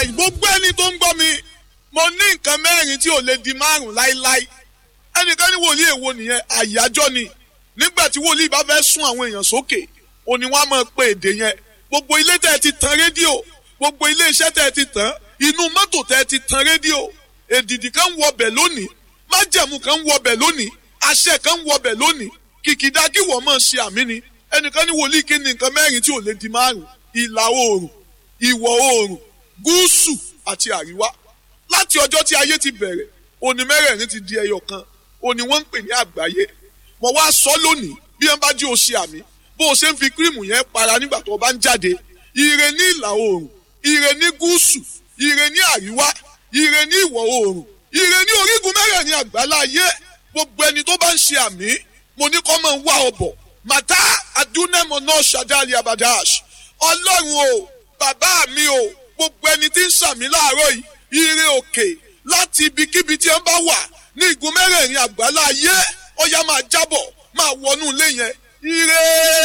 báyìí gbogbo ẹni tó ń gbọ́ mi mo ní nǹkan mẹ́rin tí ò lè di márùn láíláí ẹnìkan ní wòlíì èwo nìyẹn àyájọ́ ni nígbà tí wòlíì bá fẹ́ sún àwọn èèyàn sókè òní wọn á máa pe èdè yẹn gbogbo ilé tẹ́ ẹ ti tan rédíò gbogbo ilé iṣẹ́ tẹ́ ẹ ti tàn inú mọ́tò tẹ́ ẹ ti tan rédíò èdìdì kan ń wọbẹ̀ lónìí májẹ̀mú kan ń wọbẹ̀ lónìí àṣẹ kan ń wọbẹ̀ lónìí kìkìdá kí wọ́n máa ṣe àmì ni ẹnìkan ní wòlíì kí ni nǹkan mẹ́rin tí ò lè di márùn ìlà oòrùn ìwọ̀ oòrùn gúúsù àti àríwá láti ọjọ́ tí ayé ti bẹ̀rẹ̀ òní mẹ́rẹ̀ẹ̀rin ti di ẹyọ kan òní wọ́n ń pè ní àgbáyé mo wá sọ lónìí bí wọ́n bá jí o ṣe àmì bó o ṣe ń fi kírìmù yẹn para nígbà tó o bá ń jáde ire ní ìlà oòrùn ire ní gúúsù ire ní àríwá ire ní ìwọ̀ oòrùn ire ní orígun mẹ́rẹ̀ẹ̀rin àgbáláyé gbogbo ẹni tó bá ń ṣe àmì mo ní kọ́ máa ń wá ọbọ̀ màtá adúnẹ́mọ̀ náà ṣàdáàlì abadash ọlọ́run o bàbá mi o gbogbo ẹni tí ń ṣàmì láàárọ̀ yìí ire òkè láti ibikíbi tí ẹ bá wà ní igun mẹ́rẹ̀ẹ̀rin àgbáláyé ọ̀yá máa jábọ̀ máa wọnú ilé yẹn ire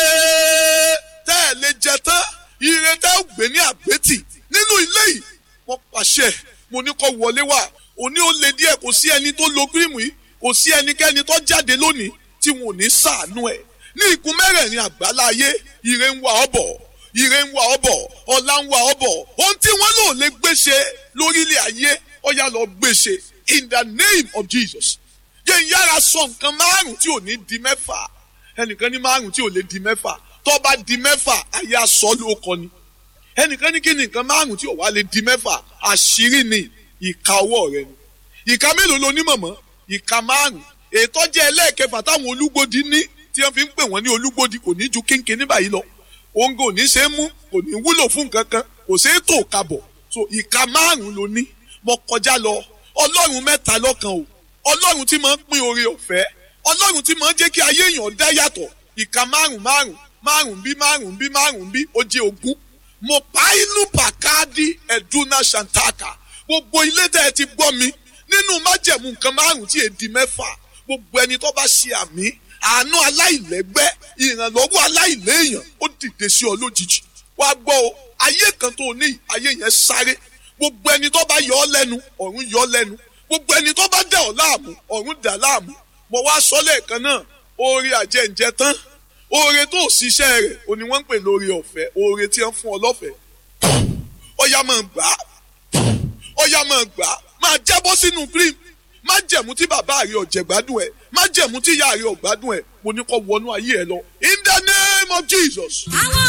tẹ́ ẹ lè jẹ tán ire tẹ́ ẹ gbé ní àgbétì nínú ilé yìí wọ́n pàṣẹ mo ní kó wọlé wá òní ó le díẹ̀ kò sí ẹni tó lo kírìmù yìí kò sí ẹnikẹ́ni tó jáde lónìí tí wọn ò ní ṣàánú ẹ̀ ní igun mẹ́rẹ̀ẹ̀rin àgbáláyé ire ń wá ọ bọ̀ ire ń wá ọ bọ̀ ọlá ń wá ọ bọ̀ ohun tí wọ́n lò lè gbéṣe lórílẹ̀ ayé ó yá lọ gbéṣe in the name of Jesus yẹn yára sọ nǹkan márùn tí ò ní di mẹ́fà ẹnìkan ní márùn tí ò lè di mẹ́fà tó bá di mẹ́fà ayé aṣọ ló kọ ni ẹnìkan ní kí ni nǹkan márùn tí ò wá lè di mẹ́fà àṣírí ni ìka ọwọ́ rẹ ni ìka mélòó lo ní mọ̀mọ́ ìka márùn ètò jẹ́ ẹlẹ́ẹ̀kẹfà táwọn olúgbòdì ní tí wọ́n fi ń pè wọ́n ní olúgbòdì kò ní ju kínkín ní báyìí lọ òun kò ní ṣe é mú kò ní wúlò fún nǹkan kan kò ṣe é tò kabọ̀ so ìka márùn ló ní mo kọjá lọ ọlọ́run mẹ́ta lọ́kan o ọlọ́run tí máa ń pín oore ọ̀fẹ́ ọlọ́run tí máa ń jẹ́ kí ayé èèyàn dá yàtọ̀ ìka márùn márùn márùn bí márùn bí márùn bí ó jẹ́ ogún mo pa inú pàkáàdì ẹ̀dúnà ṣàǹtàkà gbogbo ilé tẹ́ ẹ ti gbọ́ mi nínú májẹ̀mú nǹkan márùn tí èdè mẹ́fà gbogbo ẹni tó bá ṣe àmì àánú aláìlẹ́gbẹ́ ìrànlọ́wọ́ aláìléèyàn ó dìde sí ọ lójijì wàá gbọ́ o ayé kan tó ní ayé yẹn sáré gbogbo ẹni tó bá yọ ọ lẹ́nu ọ̀run yọ ọ lẹ́nu gbogbo ẹni tó bá dà ọ láàmú ọ̀run dà láàmú mo wá sọ lẹ́ẹ̀kan náà oore àjẹǹjẹ tán oore tó ṣiṣẹ́ rẹ̀ òní wọ́n ń pè lórí ọ̀fẹ́ oore tí wọ́n fún ọ lọ́fẹ̀ẹ́ ọ̀yà máa gbà á ọ̀yà máa gbà á máa jábọ́ sínú cream má jẹ̀mú tí bàbá rẹ̀ ọ̀jẹ̀ gbádùn ẹ̀ má jẹ̀mú tí ìyá rẹ̀ ọ̀gbádùn ẹ̀ mo ní kó wọnú ayé ẹ lọ in the name of Jesus.